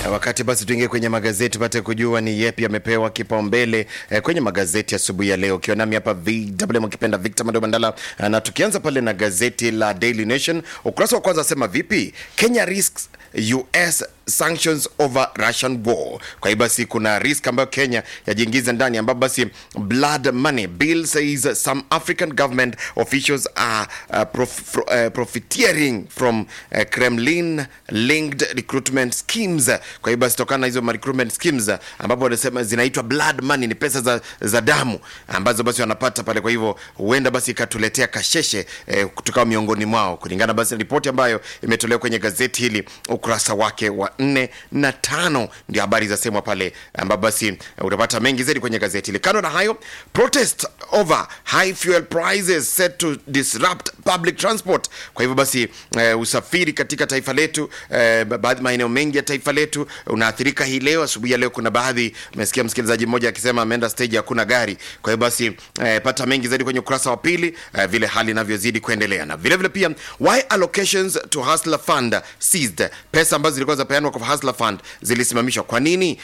Wakati basi tuingie kwenye magazeti tupate kujua ni yepi yamepewa kipaumbele eh, kwenye magazeti asubuhi ya, ya leo, ukiwa nami hapa VW mkipenda Victor Mado Mandala, na tukianza pale na gazeti la Daily Nation, ukurasa wa kwanza asema vipi Kenya risks US sanctions over Russian war. Kwa hiyo basi kuna risk ambayo Kenya yajiingiza ndani, ambapo basi blood money bill says some African government officials are uh, prof, uh, profiteering from uh, Kremlin linked recruitment schemes. Kwa hiyo basi tokana na hizo recruitment schemes ambapo wanasema zinaitwa blood money, ni pesa za, za damu ambazo basi wanapata pale. Kwa hivyo huenda basi ikatuletea kasheshe eh, kutoka miongoni mwao, kulingana basi na ripoti ambayo imetolewa kwenye gazeti hili ukurasa wake wa nne na tano ndio habari za semwa pale, ambapo basi utapata mengi zaidi kwenye gazeti hili. Kando na hayo, protest over high fuel prices set to disrupt public transport. Kwa hivyo basi eh, usafiri katika taifa letu eh, baadhi maeneo mengi ya taifa letu unaathirika hii leo. Asubuhi ya leo kuna baadhi, umesikia msikilizaji mmoja akisema ameenda stage hakuna gari. Kwa hiyo basi eh, pata mengi zaidi kwenye ukurasa wa pili eh, vile hali inavyozidi kuendelea, na vile vile pia why allocations to hustler fund seized, pesa ambazo zilikuwa zapeanwa kwa hustler fund zilisimamishwa. Kwa nini?